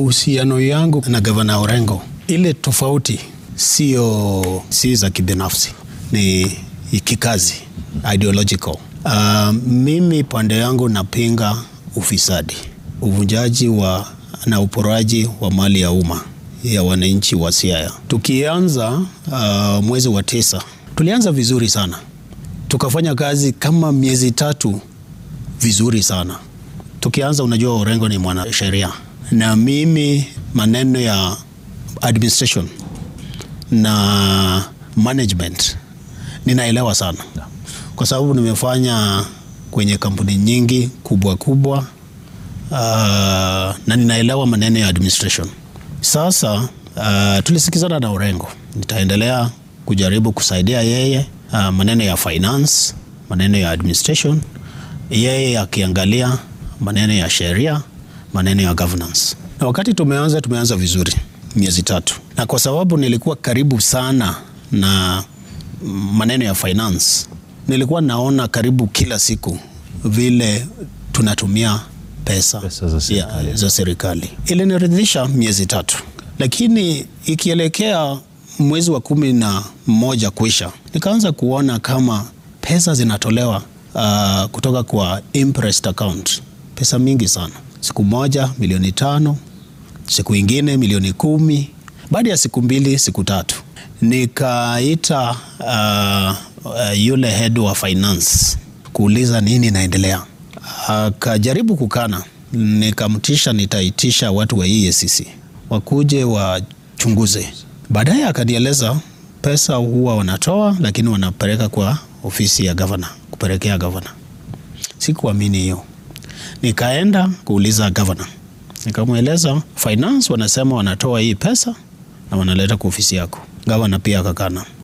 Uhusiano yangu na gavana Orengo, ile tofauti sio si za kibinafsi, ni kikazi, ideological. Uh, mimi pande yangu napinga ufisadi, uvunjaji wa na uporaji wa mali ya umma ya wananchi wa Siaya. Tukianza uh, mwezi wa tisa tulianza vizuri sana, tukafanya kazi kama miezi tatu vizuri sana. Tukianza, unajua Orengo ni mwanasheria na mimi maneno ya administration na management ninaelewa sana, kwa sababu nimefanya kwenye kampuni nyingi kubwa kubwa, uh, na ninaelewa maneno ya administration. Sasa uh, tulisikizana na Orengo, nitaendelea kujaribu kusaidia yeye uh, maneno ya finance, maneno ya administration, yeye akiangalia maneno ya sheria, maneno ya governance. Na wakati tumeanza, tumeanza vizuri miezi tatu, na kwa sababu nilikuwa karibu sana na maneno ya finance, nilikuwa naona karibu kila siku vile tunatumia pesa, Pesa za serikali. ya, za serikali. Iliniridhisha miezi tatu, lakini ikielekea mwezi wa kumi na moja kuisha, nikaanza kuona kama pesa zinatolewa uh, kutoka kwa imprest account, pesa mingi sana. Siku moja milioni tano, siku ingine milioni kumi, baada ya siku mbili, siku tatu nikaita uh, uh, yule head wa finance kuuliza nini inaendelea. Akajaribu kukana, nikamtisha nitaitisha watu wa EACC wakuje wachunguze. Baadaye akanieleza pesa huwa wanatoa, lakini wanapeleka kwa ofisi ya gavana, kupelekea gavana. Sikuamini hiyo, nikaenda kuuliza gavana, nikamweleza finance wanasema wanatoa hii pesa na wanaleta kwa ofisi yako. Gavana pia akakana.